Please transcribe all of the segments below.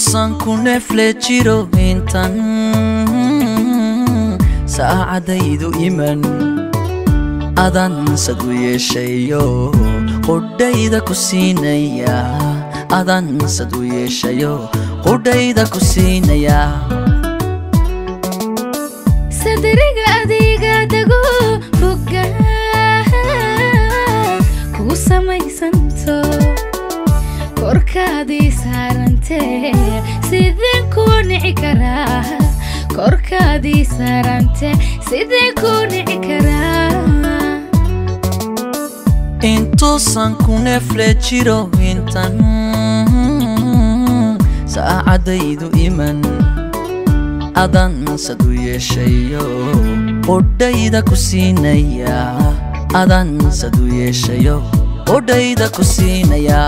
intuusan ku neefle jiro intan saacadaydu iman adansad u yeeshayo qudhayda ku siinaya adansad u yeeshayo qudhayda ku siinaya sadriga adiga dago boga kuu samaysanto korkaadii saarantee sideen kuu nici karaa korkaadii saarante sideen kuu nici karaa intuusan ku neefle jiro intan saacadaydu iman adansad u yeeshayo qudhayda ku siinaya adansad u yeeshayo qudhayda ku siinaya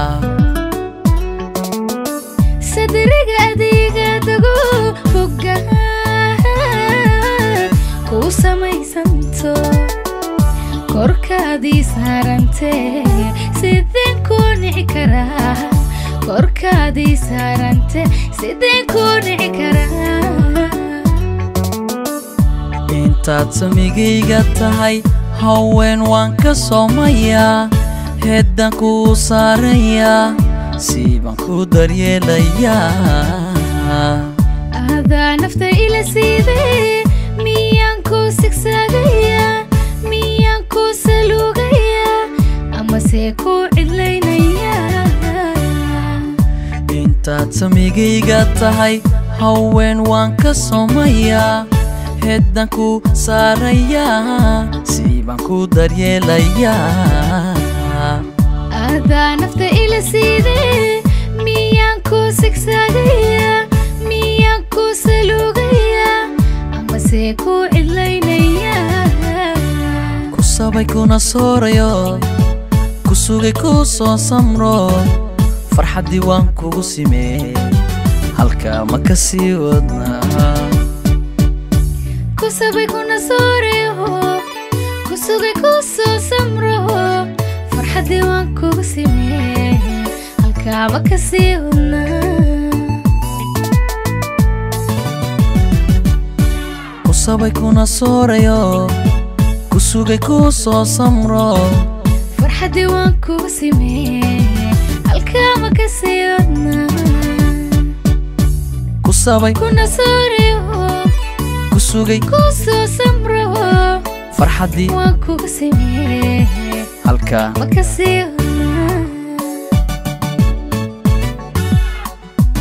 sadriga adiga dago boga kuu samaysanto korkaadii saarantee sideen kuu nici karaa korkaadii saarante sideen kuu nici karaa intaad samigayga tahay haween waan ka soomayaa heeddaan kuu saarayaa siibaan ku daryeelayaa adaa nafta ila siidee miyaan kuu sigsaagayaa miyaan kuu saluugayaa amase kuu cidlaynayaa intaad samigayga tahay haween waan ka soomayaa heeddaan ku saarayaa siibaan ku daryeelayaa adaa nafta ila siidee miyaan kuu sigsaagayaa miyaan kuu saluugayaa amase kuu cidlaynayaa ku sabay kuna soorayo ku sugay ku soo samro farxaddii waan kugu simee halkaa ma ka sii wadnaa kusabay kuna sooreyo kusugay ku soo samro farxaddii waan kugu simee halkaaba ka sii wadnaa ku sabay kuna soorayo ku sugay ku soo samro farxaddii waan kugu simee halkaaba ka sii wadnaa ku sabay kuna sooreyo ku sugay ku soo samro farxaddii waan kugu simee halkaa ma ka sii wadnaa